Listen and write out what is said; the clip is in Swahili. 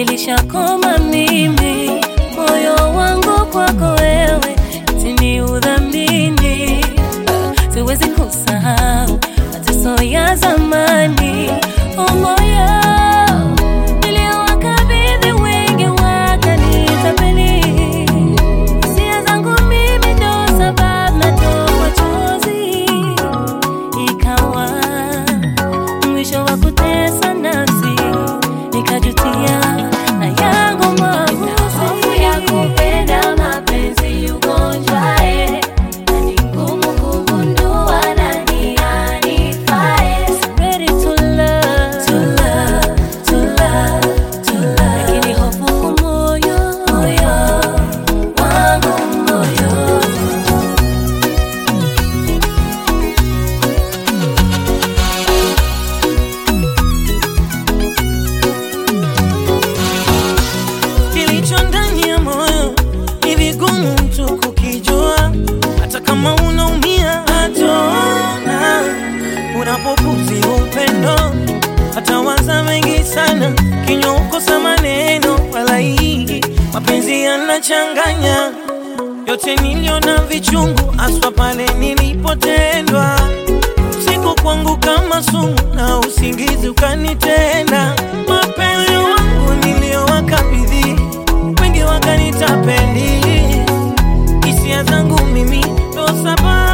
nilishakoma mimi, moyo wangu kwako wewe, tini udhamini, siwezi kusahau mateso ya zamani, oh moyo niliowakabidhi wengi wakanitapeli, hisia zangu mimi ndo sababu natoa machozi, ikawa mwisho wa kutesa nafsi, nikajutia na yangu maamuzi ya kupenda mapenzi ugonjwae, na ni ngumu kugundua nani anifae. Ready to love, to love, to love, to love. Lakini hofu kwa moyo, moyo wangu moyo. Kilicho ndani ya moyo ni vigumu mtu kukijua, hata kama unaumia hataona. Unapopuzi upendo hata waza mengi sana, kinywa ukosa maneno wala hii mapenzi yanachanganya yote niliona vichungu, aswa pale nilipotendwa usiku kwangu kama sumu na usingizi ukanitenda. Mapenzi wangu niliyowakabidhi wengi wakanitapeli, hisia zangu mimi ndo sababu